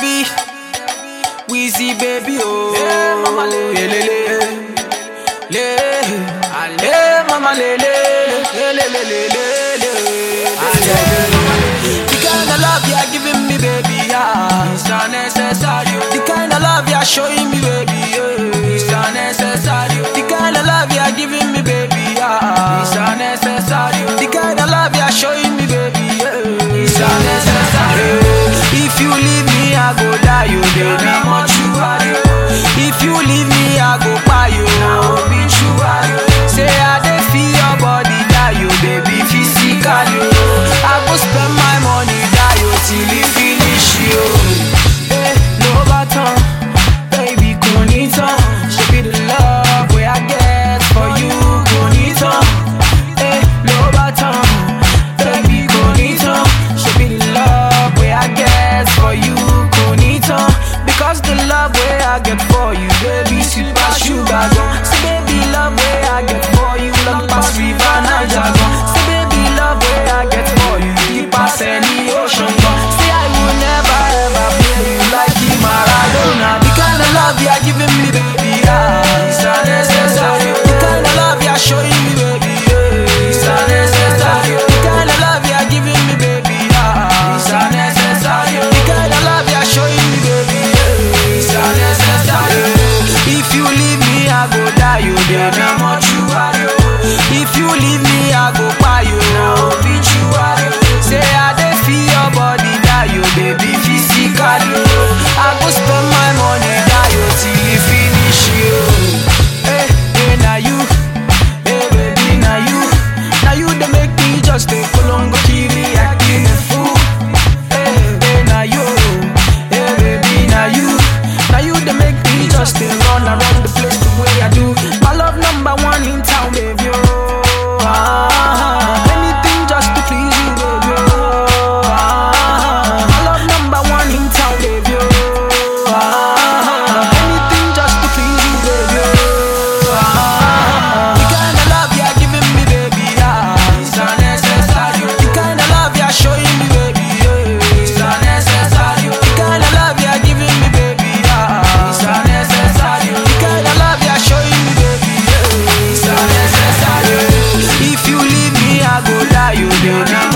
Abi, Wheezy baby, oh. Yeah, mama, le, le, le, le, le, le, mama, le, le, le, le, le, le, le, le. The kind of love you're giving me, baby, yeah, it's unnecessary. The kind of love you're showing me, baby, yeah, it's unnecessary. The kind of love you're giving me, baby, yeah, it's unnecessary. The kind of love you're showing me, baby, yeah, it's unnecessary. If you leave me, I go die, you, baby, much you are. If you leave me, I go buy you, now be true, are you? Say I dey feel your body, die, you, baby, physically. I go spend my money, die, you, till it finish, you. Hey, no baton, baby, conito. Should be the love where I get for you, conito. Hey, no baton, baby, conito. Should be the love where I get for you, conito. Because the love where I get for you, baby, sweet as sugar gone. Say, baby, love where I get for you, love past river Niger gone. Say, baby, love where I get for you, deep as any ocean gone. Say, I will never ever play you like you Maradona. The kind of love you're giving me, baby, yeah, it's unnecessary. The kind of love you're showing me, baby, yeah, it's unnecessary. The kind of love you're giving me, baby, yeah, it's unnecessary. The kind of love you're showing me, baby, yeah, it's unnecessary. If you leave me, I go die, you, baby, I'm what you are. you. If you leave me, I go buy you, now beat you are. you. Say I dey feel your body, die, you, baby, physically. I go spend my money, die, you, till you finish you. Hey, hey, now you, hey, baby, now you, now you, they make me just a colongo kiri, acting a fool. Hey, hey, now you, hey, baby, now you, now you, they make me just a run around the place the way I do. My love number one in town, baby. Oh, ah, anything just to please you, baby. Oh, ah, my love number one in town, baby. Oh, ah, anything just to please you, baby. Oh, ah, the kind of love you're giving me, baby, yeah, it's unnecessary. The kind of love you're showing me, baby, yeah, it's unnecessary. The kind of love you're giving me, baby, yeah, it's unnecessary. The kind of love you're showing me, baby, yeah, it's unnecessary. If you leave me, I go die, you, baby.